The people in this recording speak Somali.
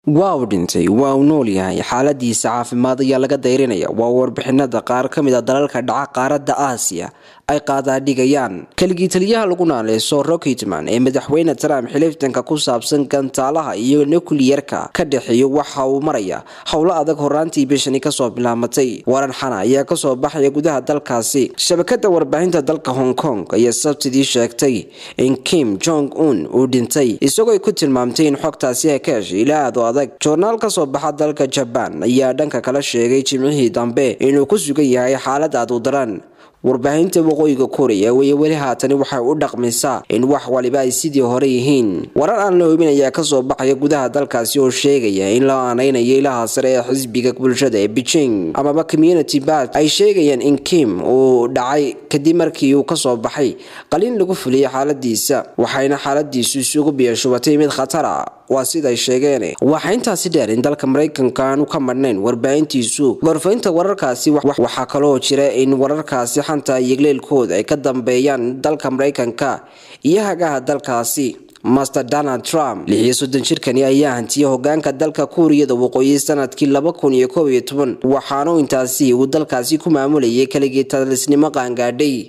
waa uu dhintay waa uu nool yahay xaaladiisa caafimaad ayaa laga dayrinaya waa warbixinada qaar ka mid a dalalka dhaca qaaradda aasiya ay qaadaadhigayaan keligii taliyaha lagu naaleyso rocketman ee madaxweyne trump xiliftanka ku saabsan gantaalaha iyo nukliyerka ka dhexeeyo waxa uu maraya howlo adag horaantii bishani kasoo bilaamatay waran xana ayaa kasoo baxaya gudaha dalkaasi shabakada warbaahinta dalka hong kong ayaa sabtidii sheegtay in kim jong un uu dhintay isagoo ku tilmaamtay in xogtaasi ay ka heshay ilaa aad u adag joornaal kasoo baxa dalka jabaan ayaa dhanka kala sheegay jimcihii dambe inuu ku sugan yahay xaalad aad u daran warbaahinta waqooyiga koreya weye weli haatani waxay u dhaqmaysaa in wax waliba ay sidii hore yihiin warar aan la hubin ayaa kasoo baxaya gudaha dalkaasi oo sheegaya in la aaneynayo ilaha sare ee xisbiga bulshada ee beijing amaba community bat ay sheegayaan in kim uu dhacay kadib markii uu kasoo baxay qaliin lagu fuliyay xaaladiisa waxayna xaaladiisu isugu biyashubatay mid khatara waa siday sheegeen waxaa intaasi dheer in dalka maraykanka aanu ka madhnayn warbaahintiisu gorfaynta wararkaasi waxaa kaloo jira in wararkaasi xanta yegleelkooda ay ka dambeeyaan dalka maraykanka iyo hagaha dalkaasi master donald trump lixiyo soddon jirkani ayaa hantiyay hogaanka dalka kuuriyada waqooyi sanadkii laba kun iyo koob iyo toban waxaanu intaasi uu dalkaasi ku maamulayay keligii talisnimo qaangaadhay